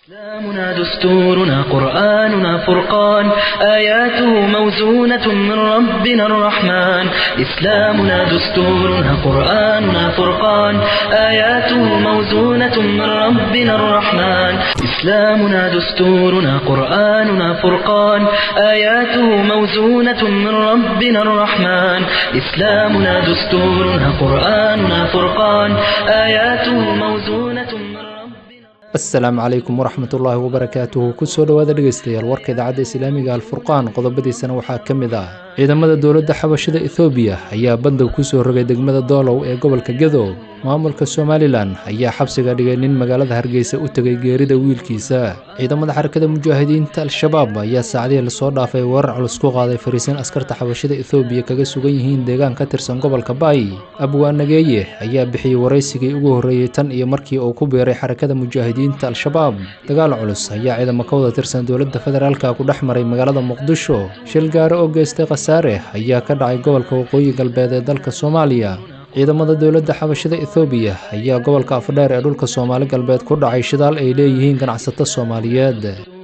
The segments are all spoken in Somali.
إسلامنا دستورنا قرآننا فرقان آياته موزونة من ربنا الرحمن إسلامنا دستورنا قرآننا فرقان آياته موزونة من ربنا الرحمن إسلامنا دستورنا قرآننا فرقان آياته موزونة من ربنا الرحمن إسلامنا دستورنا قرآننا فرقان آياته موزونة من ربنا asalaamu calaykum waraxmatullaahi wabarakaatuhu kusoo dhowaada dhegeystayaal warka idaacadda islaamiga alfurqaan qodobadiisana waxaa ka mid ah ciidamada dowladda xabashada ethoobiya ayaa bandow kusoo rogay degmada doolow ee gobolka gadow maamulka somalilan ayaa xabsiga dhigay nin magaalada hargeysa u tegay geerida wiilkiisa ciidamada xarakada mujaahidiinta al-shabaab ayaa saacadihii lasoo dhaafay weerar culus ku qaaday fariisiin askarta xabashada ethoobiya kaga sugan yihiin deegaan ka tirsan gobolka baay abwaanageeye ayaa bixiyey waraysigii ugu horreeyey tan iyo markii uu ku biiray xarakada mujaahidiinta al-shabaab dagaal culus ayaa ciidamo ka wada tirsan dowladda federaalka ku dhex maray magaalada muqdisho shil gaari oo geystay khasaare ayaa ka dhacay gobolka waqooyi galbeed ee dalka soomaaliya ciidamada dowladda xabashada ethoobiya ayaa gobolka afdheer ee dhulka soomaali galbeed ku dhacay shidaal ay leeyihiin ganacsato soomaaliyeed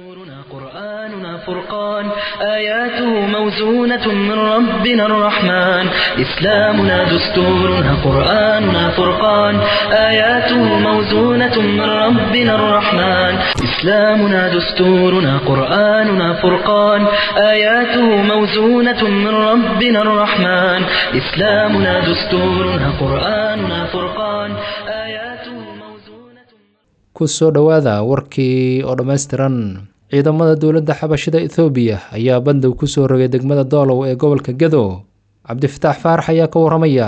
قرآننا فرقان آياته موزونة من ربنا الرحمن إسلامنا دستورنا قرآننا فرقان آياته موزونة من ربنا الرحمن إسلامنا دستورنا قرآننا فرقان آياته موزونة من ربنا الرحمن إسلامنا دستورنا قرآننا فرقان آياته موزونة kusoo dhowaada warkii oo dhammaystiran ciidamada dowladda xabashada ethoobiya ayaa bandow kusoo rogay degmada doolow ee gobolka gadow cabdifataax faarax ayaa ka waramaya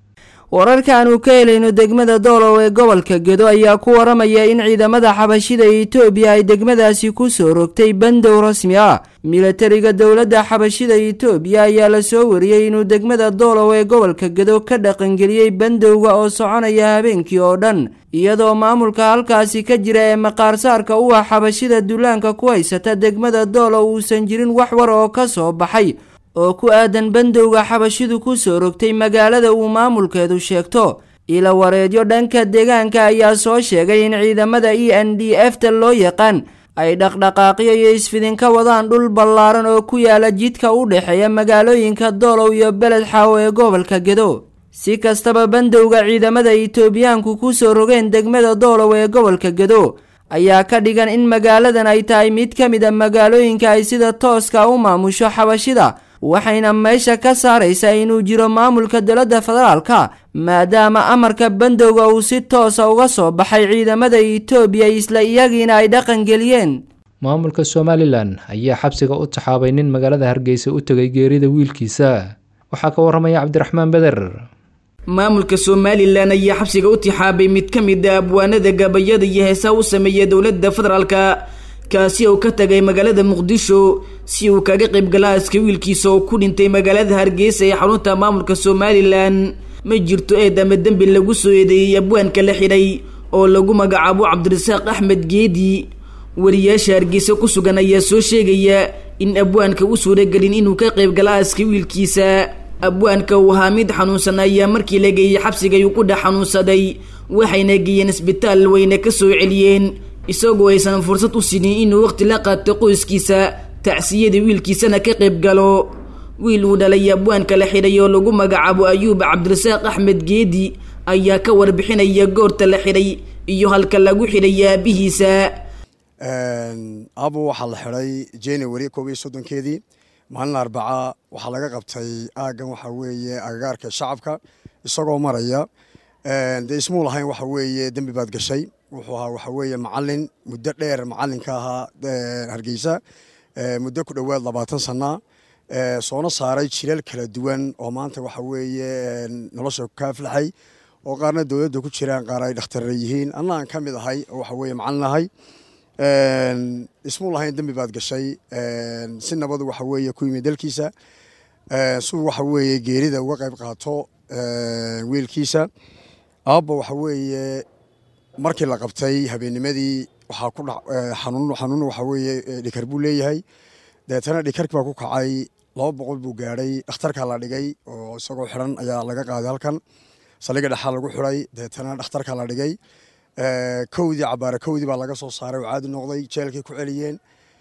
wararka aanu ka helayno degmada doolow ee gobolka gedo ayaa ku waramaya in ciidamada xabashida etoobiya ay degmadaasi kusoo rogtay bandow rasmi ah milatariga dowladda xabashida etoobiya ayaa lasoo wariyey inuu degmada doolow ee gobolka gedo ka dhaqangeliyey bandowga oo soconaya habeenkii oo dhan iyadoo maamulka halkaasi ka jira ee maqaarsaarka u ah xabashida dullaanka ku haysata degmada doolow uusan jirin wax war oo ka soo baxay oo ku aadan bandowga xabashidu kusoo rogtay magaalada uu maamulkeedu sheegto ila wareedyo dhanka deegaanka ayaa soo sheegay in ciidamada e n d f ta loo yaqaan ay dhaqdhaqaaqyo iyo isfidin ka wadaan dhul ballaaran oo ku yaala jidka u dhexeeya magaalooyinka doolow iyo beled xaawo ee gobolka gedo si kastaba bandowga ciidamada itoobiyaanku kusoo rogeen degmada doolow ee gobolka gedo ayaa ka dhigan in magaaladan ay tahay mid ka mid a magaalooyinka ay sida tooska u maamusho xabashida waxayna meesha ka saaraysaa inuu jiro maamulka dowladda federaalka maadaama amarka bandowga uu si toosa uga soo baxay ciidamada itoobiya isla iyagiina ay dhaqangeliyeen maamulka somalilan ayaa xabsiga u taxaabay nin magaalada hargeysa u tegay geerida wiilkiisa waxaa ka waramaya cabdiraxmaan beder maamulka somalilan ayaa xabsiga u tixaabay mid ka mid a abwaanada gabayada iyo heesaa u sameeya dowladda federaalka kaasi oo ka tagay magaalada muqdisho si uu kaga qaybgala aska wiilkiisa oo ku dhintay magaalada hargeysa ee xarunta maamulka somalilan ma jirto eed ama dembi lagu soo eedeeyey abwaanka la xidhay oo lagu magacaabo cabdirasaaq axmed geedi wariyaasha hargeysa ku sugan ayaa soo sheegaya in abwaanka u suuragelin inuu ka qaybgala aska wiilkiisa abwaanka uu ahaa mid xanuunsan ayaa markii la geeyey xabsigay uu ku dhex xanuunsaday waxayna geeyeen isbitaal wayna ka soo celiyeen isagoo aysan fursad u sinin inuu waqti la qaato qoyskiisa tacsiyada wiilkiisana ka qayb galo wiil uu dhalay abwaanka la xidhay oo lagu magacaabo ayuub cabdirasaaq axmed geedi ayaa ka warbixinaya goorta la xidhay iyo halka lagu xidhay aabihiisa aabu waxaa la xidhay january koob iyo soddonkeedii maalin arbaca waxaa laga qabtay aaggan waxaa weeye agagaarka shacabka isagoo maraya dee ismuu lahayn waxa weeye dembi baad gashay wuxuu ahaa waxa weeye macalin muddo dheer macalinka ahaa hargeysa muddo ku dhowaad labaatan sana soona saaray jiral kala duwan oo maanta waxa weeye nolosha ka aflaxay oo qaarna dowladda ku jiraan qaar ay dhakhtarra yihiin anna aan ka mid ahay oo waxa weeye macalin ahay ismuu lahayn dembi baad gashay si nabadu waxa weeye ku yimid dalkiisa suu waxa weeye geerida uga qayb qaato wiilkiisa aabba waxa weeye markii la qabtay habeennimadii waxaa ku xanuun xanuun waxa weeye dhikar buu leeyahay deetana dhikarki baa ku kacay laba boqol buu gaadhay dhakhtarkaa la dhigay oo isagoo xiran ayaa laga qaaday halkan saliga dhexaa lagu xiray deetana dhakhtarkaa la dhigay kowdii cabaare kowdii baa laga soo saaray oo caadi noqday jeelkay ku celiyeen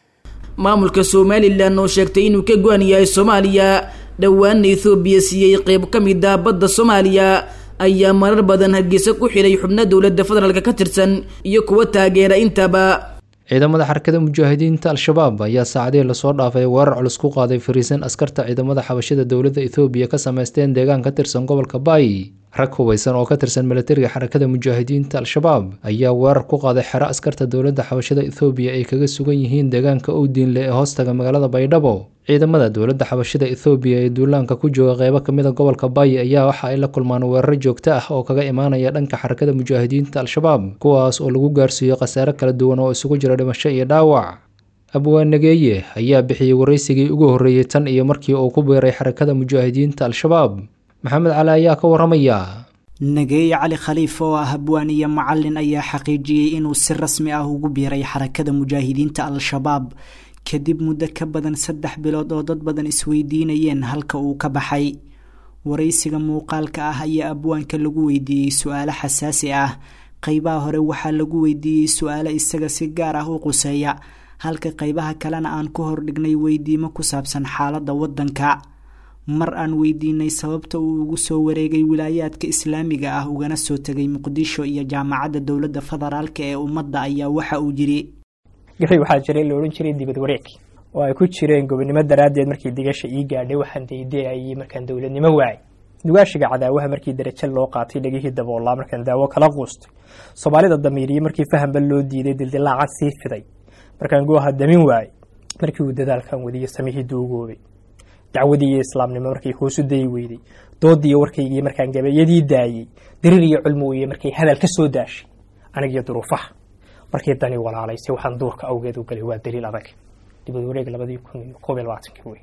maamulka somalilan oo sheegtay inuu ka go-an yahay soomaaliya dhowaana ethoobiya siiyey qeyb ka mid ah badda soomaaliya ayaa marar badan hargeysa ku xidhay xubno dowladda federaalk ka tirsan iyo kuwa taageera intaba ciidamada xarakada mujaahidiinta al-shabaab ayaa saacadihii lasoo dhaafay weerar culus ku qaaday fariisan askarta ciidamada xabashida dowladda ethoobiya ka sameysteen deegaan ka tirsan gobolka baay rag hubeysan oo ka tirsan milatariga xarakada mujaahidiinta al-shabaab ayaa weerar ku qaaday xero askarta dowladda xabashada ethoobiya ay kaga sugan yihiin deegaanka owdiinle ee hoostaga magaalada baydhabo ciidamada dowladda xabashida ethoobiya ee duulaanka ku jooga qeybo kamid a gobolka baay ayaa waxa ay la kulmaan weeraro joogto ah oo kaga imaanaya dhanka xarakada mujaahidiinta al-shabaab kuwaas oo lagu gaarsiiyo khasaare kala duwan oo isugu jira dhimasho iyo dhaawac abwaanageeye ayaa bixiyey waraysigii ugu horreeyey tan iyo markii uu ku biiray xarakada mujaahidiinta al-shabaab maxamed cali ayaa ka waramaya nageeye cali khaliif oo ah habwaan iyo macalin ayaa xaqiijiyey inuu si rasmi ah ugu biiray xarakada mujaahidiinta al-shabaab kadib muddo ka badan saddex bilood oo dad badan isweydiinayeen halka uu ka baxay waraysiga muuqaalka ah ayaa abwaanka lagu weydiiyey su-aalo xasaasi ah qeybaha hore waxaa lagu weydiiyey su-aalo isaga si gaar ah u quseeya halka qeybaha kalena aan ku hordhignay weydiimo ku saabsan xaaladda waddanka mar aan weydiinay sababta uu ugu soo wareegay wilaayaadka islaamiga ah ugana soo tegay muqdisho iyo jaamacadda dowladda federaalk ee ummadda ayaa waxa uu yiri gabay waxaa jiray la odhan jiray dibad wareeg oo ay ku jireen gobonimo daraaddeed markii digasha ii gaadhay waxaan daydeayay markaan dowladnimo waayay dugaashiga cadaawaha markii darajo loo qaatay dhegihii daboolaa markaan daawo kala quustay soomaalida damiiriye markii fahanba loo diiday dildilaaca sii fiday markaan gooha damin waayey markii uu dadaalkan wadiyo samihii duugoobay dacwadii iyo islaamnimo markay hoosu dayi weyday doodiiyo warkaygii markaan gabayadii daayey dariir iyo culmi weye markay hadal ka soo daashay anigiyo duruufaha markii dani walaalaysay waxaan duurka awgeed u galay waa daliil adag dibad wareeg labadii kun iyo koob iyo labaatankii wey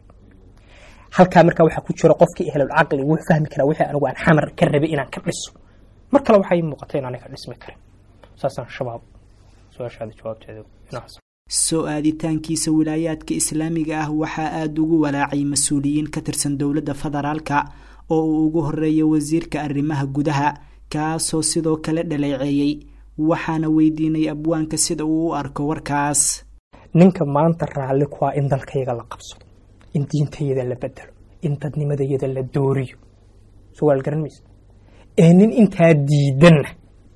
halkaa markaa waxaa ku jira qofkii ehlul caqli wuu fahmi karaa wixii anigu aan xamar ka rabay inaan ka dhiso mar kale waxaa ii muuqata in aniga dhismi karin saasaan shabaab su-aashaada jawaabteeda inaas soo aaditaankiisa wilaayaadka islaamiga ah waxaa aada ugu walaacay mas-uuliyiin ka tirsan dowladda federaalka oo uu ugu horeeya wasiirka arrimaha gudaha kaasoo sidoo kale dhaleeceeyey waxaana weydiinay abwaanka sida uu u arko warkaas ninka maanta raalli ku ah in dalkayga la qabsado in diintayada la bedelo in dadnimadayada la dooriyo sugaal garan maysa ee nin intaa diidanna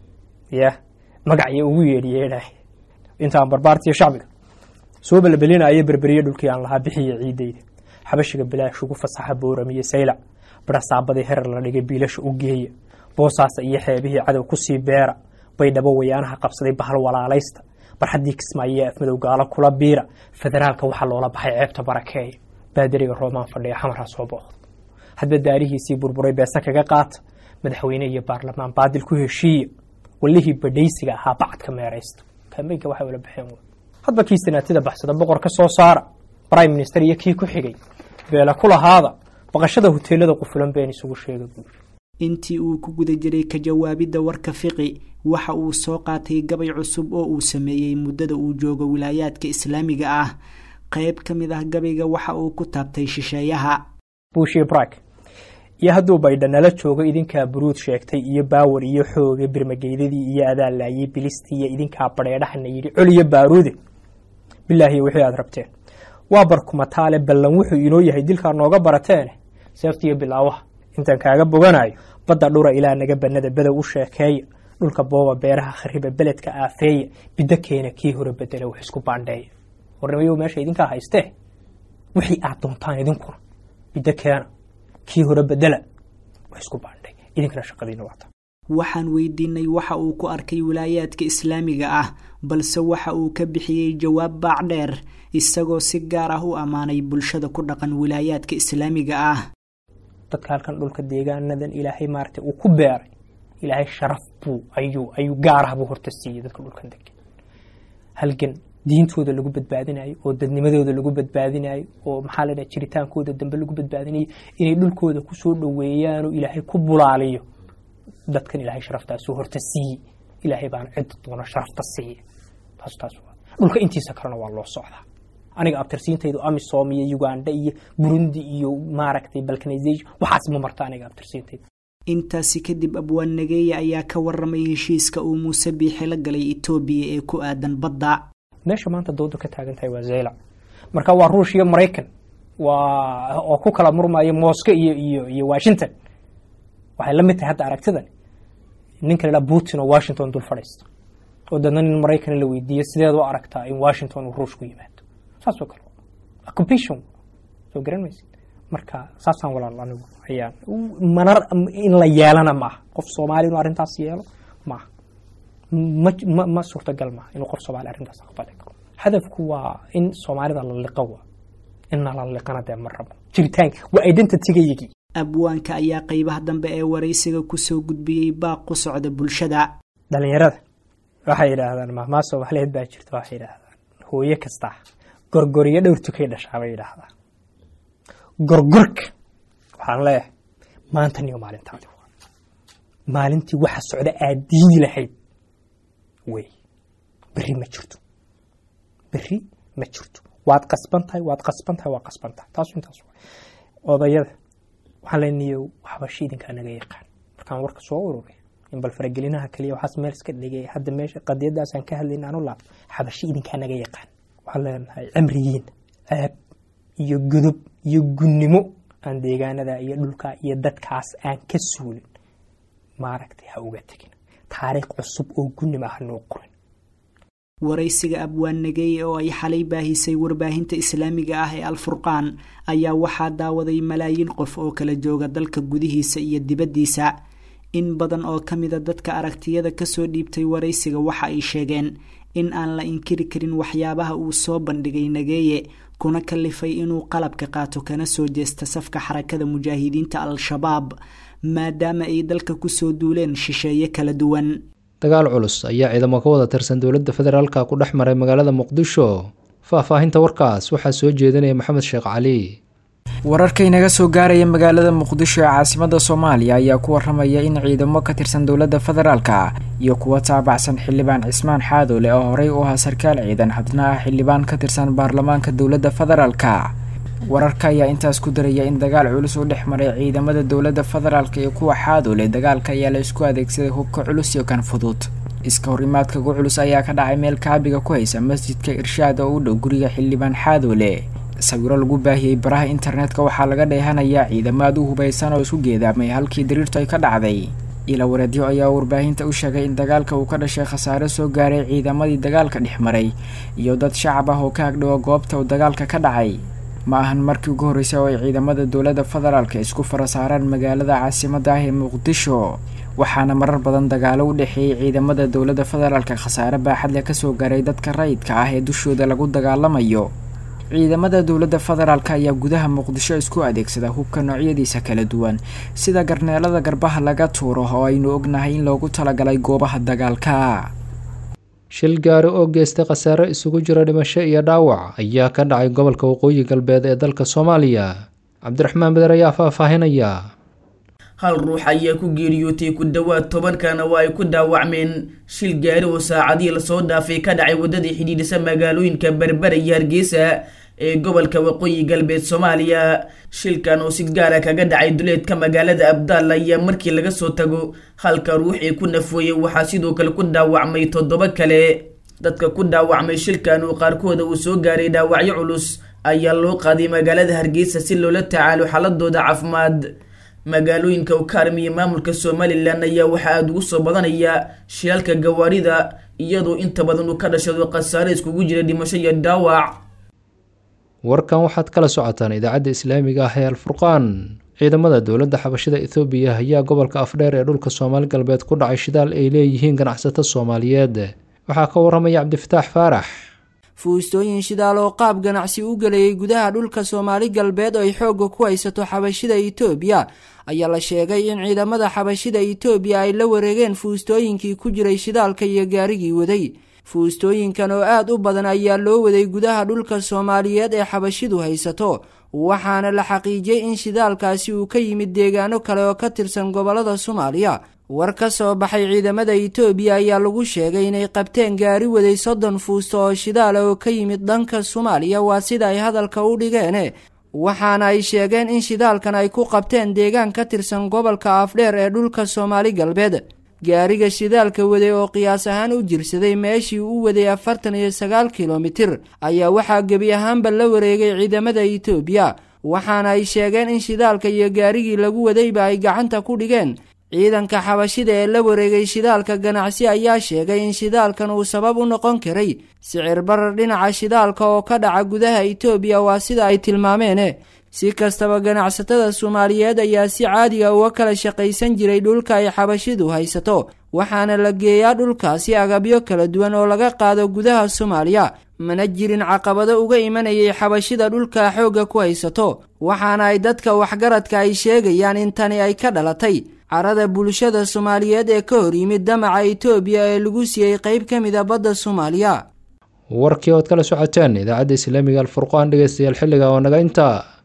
ya magacya ugu yeedhiyeedhaah intaan barbaartiyo shacbiga soo balbelinaayo berberiye dhulkii aan lahaa bixiya ciidayda xabashiga bilaash ugu fasaxa booramiye saylac barasaabadii herar la dhigay biilasha u geeya boosaasa iyo xeebihii cadow kusii beera baydhabo wayaanaha qabsaday bahal walaalaysta barxaddii kismaayo afmadow gaalo kula biira federaalka waxaa loola baxay ceebta barakeeya baadariga roomaan fadhiya xamarha soo booqda hadba daarihiisii burburay beesa kaga qaata madaxweyne iyo baarlamaan baadil ku heshiiya walihii badhaysiga ahaa bacadka meeraysta kambeynka waxay ula baxeen hadba kii sanaatida baxsada boqor ka soo saara prime minister iyo kii ku xigay beela ku lahaada baqashada hoteelada qufulan been isugu sheega guuri intii uu ku guda jiray ka jawaabidda warka fiqi waxa uu soo qaatay gabay cusub oo uu sameeyey muddada uu joogo wilaayaadka islaamiga ah qayb ka mid ah gabayga waxa uu ku taabtay shisheeyaha buushii brak iyo hadduu baydha nala joogo idinkaa buruud sheegtay iyo baawar iyo xooga birmageydadii iyo adaa laayey bilistii iyo idinkaa badheedhahana yidhi col iyo baaruude bilaahi wixii aad rabteen waa barkumataale ballan wuxuu inoo yahay dilkaa nooga barateene seeftiiyo bilaawaha intaan kaaga boganayo badda dhura ilaa naga bannada bedow u sheekeeya dhulka booba beeraha khariba beledka aafeeya biddo keena kii hore bedela wax isku baandheeya warnimayo meesha idinkaa haystee wixii aad doontaan idinkuna biddo keena kii hore bedela wax isku baandhay idinkana shaqadiina waata waxaan weydiinay waxa uu ku arkay wilaayaadka islaamiga ah balse waxa uu ka bixiyey jawaab baac dheer isagoo si gaar ah u ammaanay bulshada ku dhaqan wilaayaadka islaamiga ah dadka halkan dhulka deegaanadan ilaahay maaragtay uu ku beeray ilaahay sharaf buu ayuu ayuu gaar ah buu horta siiyey dadka dhulkan degan halgan diintooda lagu badbaadinayo oo dadnimadooda lagu badbaadinayo oo maxaa la dhaha jiritaankooda dambe lagu badbaadinayo inay dhulkooda kusoo dhoweeyaan oo ilaahay ku bulaaliyo dadkan ilaahay sharaftaasuu horta siiyey ilaahay baana cidda doona sharafta siiya taas taas dhulka intiisa kalena waa loo socdaa aniga abtirsiintaydu amisom iyo uganda iyo burundi iyo maaragtay balkanization waxaas ma marta aniga abtirsiintaydu intaasi kadib abwaan nageeye ayaa ka waramay heshiiska uu muuse biixi la galay etoobiya ee ku aadan badda meesha maanta dooda ka taagan tahay waa zaylac marka waa ruush iyo maraykan waa oo ku kala murmaya mosco iyo iyo iyo washington waxay la mid tahay hadda aragtidan ninka la putin oo washington dul fadhiisto oo dadna nin maraykan la weydiiyo sideed u aragtaa in washington uu ruush ku yimaado saasoo kale occupation soo garan maysid marka saasaan walaal anigu ayaan manar in la yeelana maaha qof soomaali inuu arrintaas yeelo maaha ma ma ma suurtagal maaha inuu qof soomaali arrintaas aqbali karo hadafku waa in soomaalida la liqo waa inna la liqana dee ma rabo jiritaanka waa identitygayagii abwaanka ayaa qeybaha dambe ee waraysiga kusoo gudbiyey baaq ku socda bulshada dhalinyarada waxay yidhaahdaan mahmaa soomaaliyeed baa jirta waxay yidhaahdaan hooyo kastaa gorgoriyo dhowr tukay dhashaa bay yidhaahdaan gorgorka waxaan leeyahay maanta niyo maalintaadi maalintii waxa socda aad diidi lahayd wey berri ma jirto berri ma jirto waad qasban tahay waad qasban tahay waad qasban tahay taasu intaas odayada waxaan leenayo waxbashi idinkaa naga yaqaan markaan warka soo ururay in bal faragelinaha kaliya waxaas meel iska dhigay hadda meesha qadiyadaasaan ka hadlayna anu laabto xabashi idinkaa naga yaqaan waxaan leenahay cimrigiin ceeb iyo godob iyo gunnimo aan deegaanada iyo dhulka iyo dadkaas aan ka suulin maaragtay ha uga tegin taariikh cusub oo gunnimo ah noo qorin waraysiga abwaan nageeye oo ay xalay baahisay warbaahinta islaamiga ah ee alfurqaan ayaa waxaa daawaday malaayiin qof oo kala jooga dalka gudihiisa iyo dibaddiisa in badan oo ka mida dadka aragtiyada kasoo dhiibtay waraysiga waxa ay sheegeen in aan la inkiri karin waxyaabaha uu soo bandhigay nageeye kuna kalifay inuu qalabka qaato kana soo jeesta safka xarakada mujaahidiinta al-shabaab maadaama ay dalka kusoo duuleen shisheeye kala duwan dagaal culus ayaa ciidamo ka wada tirsan dowladda federaalka ku dhex maray magaalada muqdisho faahfaahinta warkaas waxaa soo jeedinaya maxamed sheekh cali wararka inaga soo gaaraya magaalada muqdisho ee caasimada soomaaliya ayaa ku waramaya in ciidamo ka tirsan dowladda federaalka iyo kuwa taabacsan xildhibaan cismaan xaadoole oo horey u ahaa sarkaal ciidan hadna ah xildhibaan ka tirsan baarlamaanka dowladda federaalka wararka ayaa intaas ku daraya in dagaal culus u dhex maray ciidamada dowladda federaalka iyo kuwa xaadoole dagaalka ayaa la isku adeegsaday hubka culus iyo kan fudud iska horimaadka ugu culus ayaa ka dhacay meel kaabiga ku haysa masjidka irshaad oo u dhow guriga xildhibaan xaadoole sawiro lagu baahiyey baraha internetka waxaa laga dheehanayaa ciidamo aad u hubaysan oo isku geedaamay halkii dariirtu ay ka dhacday ila wareedyo ayaa warbaahinta u sheegay in dagaalka uu ka dhashay khasaare soo gaaray ciidamadii dagaalka dhex maray iyo dad shacab ah oo ka agdhowa goobta uu dagaalka ka dhacay ma ahan markii ugu horreysay oo ay ciidamada dowladda federaalka isku fara saaraan magaalada caasimada ah ee muqdisho waxaana marar badan dagaalo u dhexeeyey ciidamada dowladda federaalka khasaare baaxad leh kasoo gaaray dadka rayidka ah ee dushooda lagu dagaalamayo ciidamada dowladda federaalka ayaa gudaha muqdisho isku adeegsada hubka noocyadiisa kala duwan sida garneelada garbaha laga tuuro oo aynu ognahay in loogu talagalay goobaha dagaalka shil gaari oo geystay khasaare isugu jira dhimasho iyo dhaawac ayaa ka dhacay gobolka waqooyi galbeed ee dalka soomaaliya cabdiraxmaan beder ayaa faahfaahinaya hal ruux ayaa ku geeriyootay ku dhowaad tobankana waa ay ku dhaawacmeen shil gaari oo saacadihii lasoo dhaafay ka dhacay waddadii xidhiidhisa magaalooyinka berbera iyo hargeysa ee gobolka waqooyi galbeed soomaaliya shilkan oo si gaara kaga dhacay duleedka magaalada abdaal ayaa markii laga soo tago halka ruuxii ku nafooyey waxaa sidoo kale ku dhaawacmay toddoba kale dadka ku dhaawacmay shilkan oo qaarkooda uu soo gaaray dhaawacyo culus ayaa loo qaaday magaalada hargeysa si loola tacaalo xaaladooda caafimaad magaalooyinka ukaarm iyo maamulka somalilan ayaa waxaa aada ugu soo badanaya shilalka gawaarida iyadoo inta badan uu ka dhashado khasaare iskugu jira dhimasho iyo dhaawac warkan waxaad kala socotaan idaacadda islaamiga ah ee alfurqaan ciidamada dowladda xabashida ethoobiya ayaa gobolka afdheer ee dhulka soomaali galbeed ku dhacay shidaal ay leeyihiin ganacsato soomaaliyeed waxaa ka waramaya cabdifataax faarax fuustooyin shidaal oo qaab ganacsi u gelayay gudaha dhulka soomaali galbeed oo ay xoogga ku haysato xabashida itoobiya ayaa la sheegay in ciidamada xabashida itoobiya ay la wareegeen fuustooyinkii ku jiray shidaalka iyo gaarigii waday fuustooyinkan oo aad u badan ayaa loo waday gudaha dhulka soomaaliyeed ee xabashidu haysato waxaana la xaqiijiyey in shidaalkaasi uu ka yimid deegaano kale oo ka tirsan gobollada soomaaliya war ka soo baxay ciidamada itoobiya ayaa lagu sheegay inay qabteen gaari waday soddon fuusto oo shidaala oo ka yimid dhanka soomaaliya waa sida ay hadalka u dhigeen waxaana ay sheegeen in shidaalkan ay ku qabteen deegaan ka tirsan gobolka afdheer ee dhulka soomaali galbeed gaariga shidaalka waday oo qiyaas ahaan u jirsaday meeshii u waday afartan iyo sagaal kilomitir ayaa waxaa gebi ahaanba la wareegay ciidamada itoobiya waxaana ay sheegeen in shidaalka iyo gaarigii lagu wadayba ay gacanta ku dhigeen ciidanka xabashida ee la wareegay shidaalka ganacsi ayaa sheegay in shidaalkan uu sabab u noqon karay sicir barar dhinaca shidaalka oo ka dhaca gudaha itoobiya waa sida ay tilmaameene si kastaba ganacsatada soomaaliyeed ayaa si caadiga uga kala shaqaysan jiray dhulka ay xabashidu haysato waxaana la geeyaa dhulkaasi agabyo kala duwan oo laga qaado gudaha soomaaliya mana jirin caqabado uga imanayay xabashida dhulka xoogga ku haysato waxaana ay dadka waxgaradka ay sheegayaan in tani ay ka dhalatay carada bulshada soomaaliyeed ee ka hor yimid damaca itoobiya ee lagu siiyey qayb ka mid a badda soomaaliya warkii ood kala socoteen idaacadda islaamiga alfurqaan dhegeystayaal xilliga oo naga intaa